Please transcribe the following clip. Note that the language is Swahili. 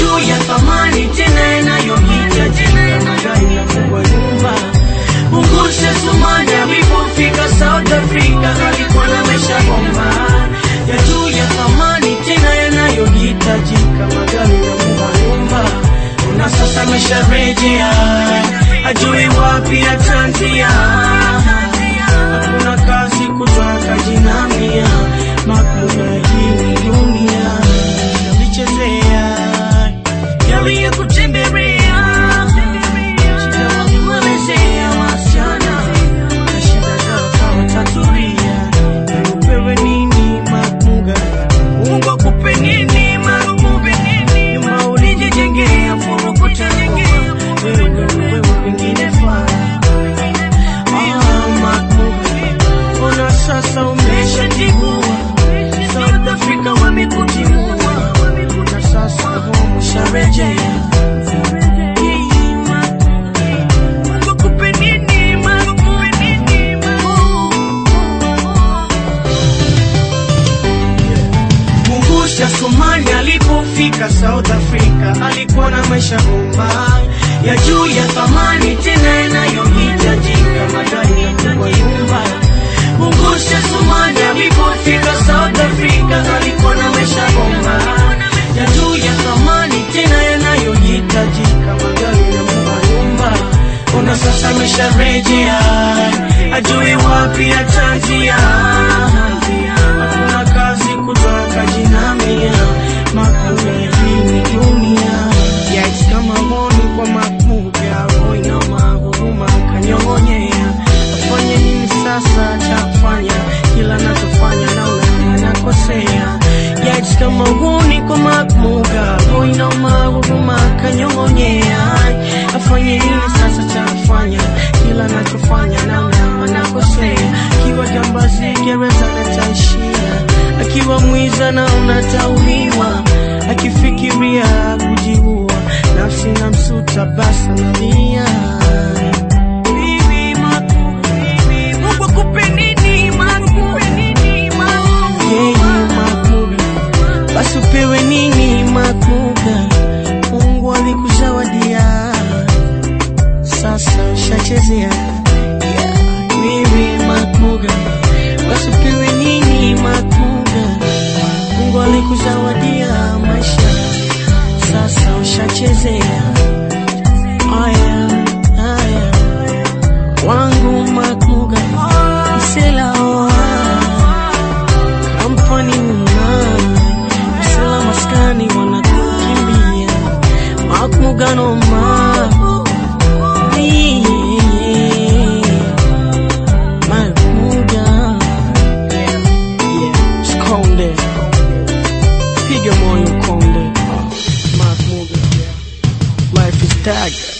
juu ya thamani tena yanayohitajika, magari na kubwa nyumba. Ungushe Sumani alipofika South Africa, alikuwa na maisha bomba ya juu ya thamani tena yanayohitajika, magari na kubwa nyumba. Na sasa amesharejea, ajui wapi atanzia. Hakuna kazi kutoka jinamia, makuna hii ni dunia yalichezea yali ya kutembelea shida walimwelezea wasichana na shida zao kawatatulia upewe nini makunga Mungu akupe nini marumupe nini nyuma ulijijengea furukutengea wewe wewe wengine faa Ah, makunga ona sasa umeshatigua South Africa wamekutimua na sasa home usharejea Mungusha Sumani alipofika South Africa alikuwa na maisha bomba ya juu ya thamani tena yanayohitajika, magari ya kubwa nyumba. Mungusha Sumani alipofika South Africa alikuwa na maisha bomba ya juu ya thamani tena yanayohitajika, magari ya kubwa nyumba. Ona sasa amesharejea, ajui wapi atanzia. Hakuna kazi kutoka jinamia, makuna hii ni dunia. Yikes, kama honi kwa makuga, boy na mahuruma kanyong'onyea. Afanye nini sasa cha kufanya? Kila nachofanya naona nakosea. Yikes, kama honi kwa makuga, boy na mahuruma kanyong'onyea. Afanye nini sasa cha kufanya? Kila nachofanya naona nakosea. Kiwa jambazi gereza nataishia, akiwa mwiza naona tauliwa, akifikiria kujiua, nafsi na msuta basa nalia. Bibi Maku, bibi, Mungu akupe nini, Maku? Yeye Makuga, basi upewe nini Makuga? Mungu alikuzawadia, sasa ushachezea yeah. Bibi Makuga, basi upewe nini Makuga? Mungu alikuzawadia maisha, sasa ushachezea. Aya, aya, wangu Makuga, msela oa kampani una msela maskani wanakukimbia Makuga ma Makuga yeah, Skonde piga moyo konde Makuga life is tag